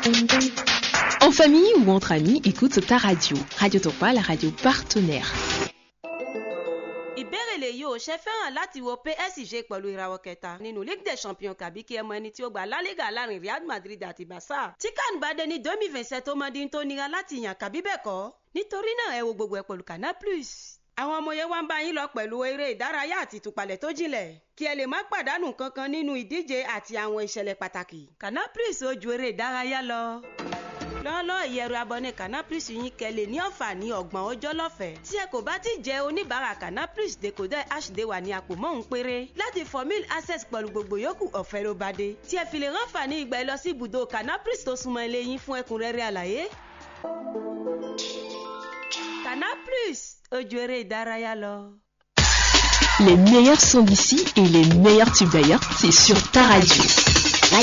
En famille ou entre amis, écoute ta radio. Radio Topa, la radio partenaire. ìbéèrè lèyí ò ṣe fẹ́ràn láti wo psg pẹ̀lú ìràwọ̀ kẹta nínú league des champions kàbí kí ẹ mọ ẹni tí ó gba lálẹ́gà láàrin real madrid àti barca tí kan bá dé ní domi vincent tó mọ di tó nira láti yàn kàbí bẹ́ẹ̀ kọ́ nítorí náà ẹ wo gbogbo ẹ pẹ̀lú canal plus àwọn ọmọ yẹn wá ń bá yín lọ pẹ̀lú eré ìdárayá àti ìtúpalẹ̀ tó jinlẹ̀ kí ẹ lè má pàdánù kankan nínú ìdíje àti àwọn ìṣẹ̀lẹ̀ pàtàkì canal plus ó ju eré ìdárayá lọ lọ́lọ́ ìyẹ̀rù abọ́ni canapris yín kẹ́lẹ̀ ní ọ̀fà ní ọgbọ̀n ọjọ́ lọ́fẹ̀ẹ́ tí ẹ kò bá ti jẹ́ oníbàárà canapris decoder hd wà ní àpò mọ́hún péré láti formil access pẹ̀lú gbogbo yòókù ọ̀fẹ́ ló bá dé tí ẹ fi lè ránfà ní ìgbà ẹ lọ sí ibùdó canapris tó súnmọ́ ilé yín fún ẹ̀kúnrẹ́rẹ́ àlàyé. canapris ojú eré ìdárayá lọ. Les meilleurs sons d'ici et les meilleurs tubes d'ailleurs, c'est sur ta radio.